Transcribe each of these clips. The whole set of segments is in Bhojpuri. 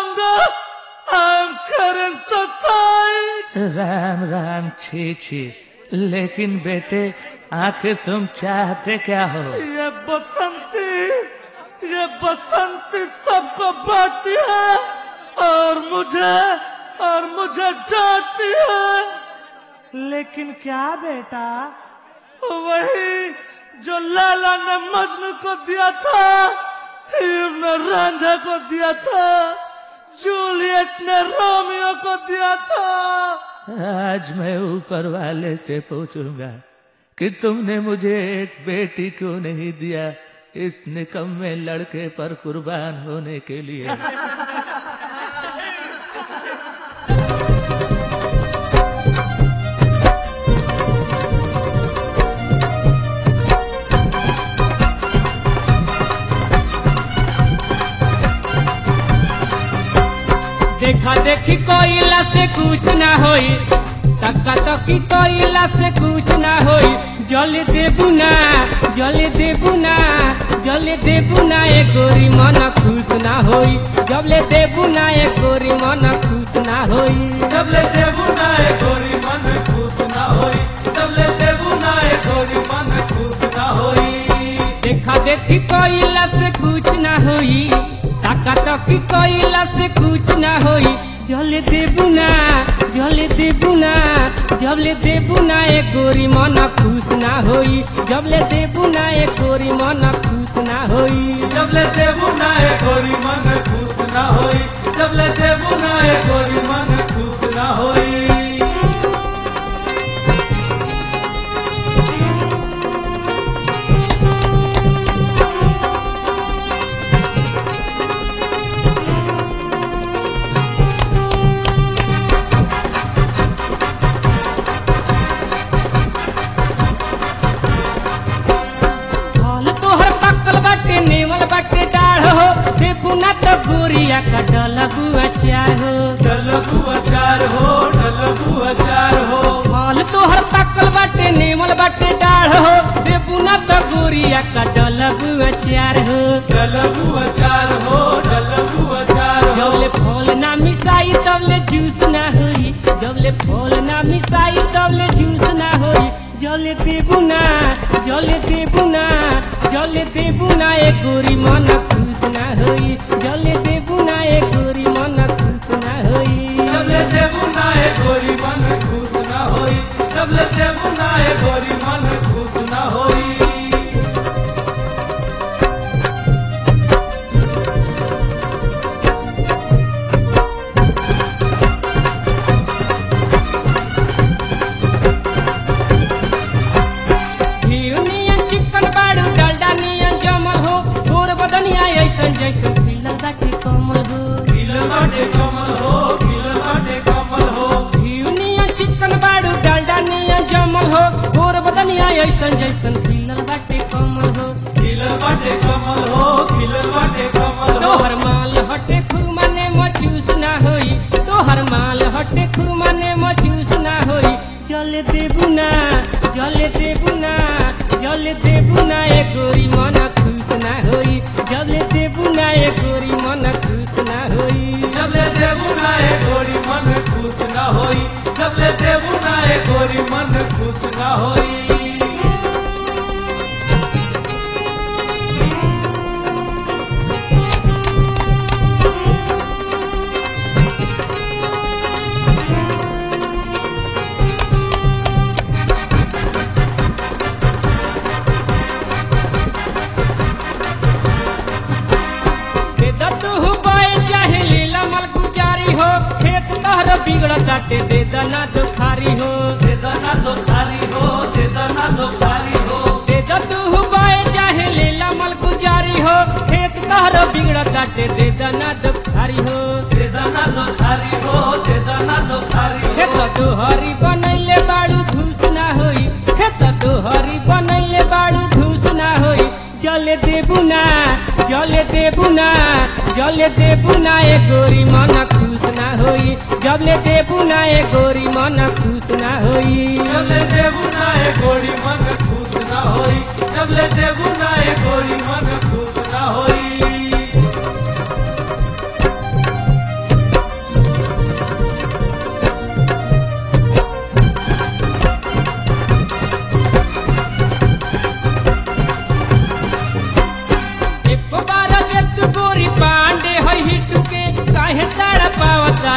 longer. I'm Karan Satsai. Ram Ram छी छी लेकिन बेटे आखिर तुम चाहते क्या हो ये बसंती ये बसंती सबको बांटती है और मुझे और मुझे डांटती है लेकिन क्या बेटा वही जो लाला ने मजनू को दिया था हीर ने रांझा को दिया था जूलियट ने रोमियो को दिया था आज मैं ऊपर वाले से पूछूंगा कि तुमने मुझे एक बेटी क्यों नहीं दिया इस निकम्मे लड़के पर कुर्बान होने के लिए देखा देखी कोयला से कुछ ना होई तक्का तकी कोयला से कुछ ना होई जल देबू ना जल देबू ना जल देबू ना ए गोरी मन खुश ना होई जब ले देबू ना ए गोरी मन खुश ना होई जब ले देबू ना ए गोरी मन खुश ना होई जब ले देबू ना ए गोरी मन खुश ना होई देखा देखी कोयला से कुछ ना होई तक्का तकी कोयला से कुछ ना होई जल देबू ना जल देबू ना जब ले देबू ना ए गोरी मन खुश ना होई जब ले देबू ना ए गोरी मन खुश ना होई जब ले देबू ना ए गोरी मन खुश ना होई जब ले देबू ना ए गोरी मन खुश ना होई फल तोहर पकल बाटे नेवल बाटे डाढ़ हो देबू ना तो गोरिया का डलबू अचार हो डलबू अचार हो डलबू अचार हो फल तोहर पकल बाटे नेवल बाटे डाढ़ हो देबू ना तो गोरिया का डलबू अचार हो डलबू अचार हो डलबू अचार हो जबले फल ना मिसाई तबले जूस ना होई जबले फल ना मिसाई तबले जूस ना होई जले देबू ना जले देबू ना जले देबू ना ए गोरी मन खुश ना होई जले देबू ना ए गोरी मन खुश ना होई जब ले देबू ना ए गोरी मन खुश ना होई जब ले देबू ना ए गोरी मन खुश ना होई घिउ नियन चिकन बाड़ू डालडा नियन जमल हो गोर बदनिया ऐसन जैसन खिलल बाटे कमल हो खिल बाटे कमल हो खिल बाटे कमल हो घिउ नियन चिकन बाड़ू डालडा नियन जमल हो गोर बदनिया ऐसन जैसन खिलल बाटे कमल हो खिल बाटे कमल हो खिल बाटे कमल हो तोहर माल हटे खुरमाने मचूस ना होई तोहर माल हटे खुरमाने मचूस ना होई चल देबू ना चल देबू ना चल देबू ना ए गोरी मन खुश ना होई जब ले देबू ना ए गोरी मन खुश ना होई जब ले देबू ना ए गोरी मन खुश ना होई जब ले देबू ना ए गोरी मन खुश ना होई दे दतु बाय चाहे लीला मल गुजारी हो खेत तहर बिगड़ काटे दे दना दुखारी हो दे दना तो थारी हो दे दना तो थारी हो दे दतु बाय चाहे लीला मल गुजारी हो खेत तहर बिगड़ काटे दे दना दुखारी हो दे दना तो थारी हो दे दना तो थारी हो खेत तोहरी बनैले बाड़ू धूस ना होई खेत तोहरी बनैले बाड़ू धूस ना होई जल देबू ना जल देबू ना जल देबू ना ए गोरी मन खुश ना होई जब ले देबू ना ए गोरी मन खुश ना होई जब ले देबू ना ए गोरी मन खुश ना होई जब ले देबू ना ए गोरी मन खुश ना होई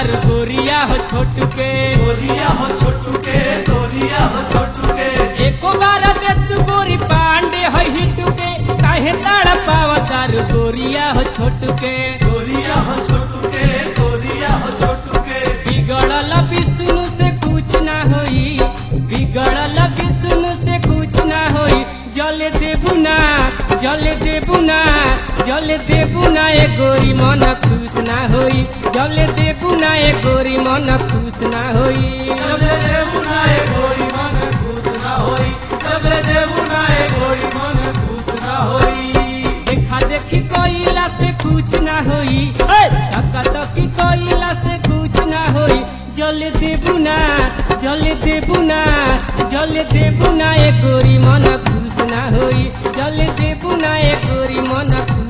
तार गोरिया हो छोटू के गोरिया हो छोटू के गोरिया हो छोटू के एको बार बेत गोरी पांडे है हिटू के काहे ताड़ पाव तार गोरिया हो छोटू के गोरिया हो छोटू के गोरिया हो छोटू के बिगड़ल विष्णु से कुछ ना होई बिगड़ल विष्णु से कुछ ना होई जल देबू ना जल देबू ना जल देबू ना ए गोरी मन खुश ना होई जल देबू ना ए गोरी मन खुश ना होई जबले देबू ना ए गोरी मन खुश ना होई जबले देबू ना ए गोरी मन खुश ना होई देखा देखी कोइला से कुछ ना होई धक्का धक्की कोइला से कुछ ना होई जल देबू ना जल देबू ना जल देबू ना ए गोरी मन खुश ना होई जल देबू ना ए गोरी मन खुश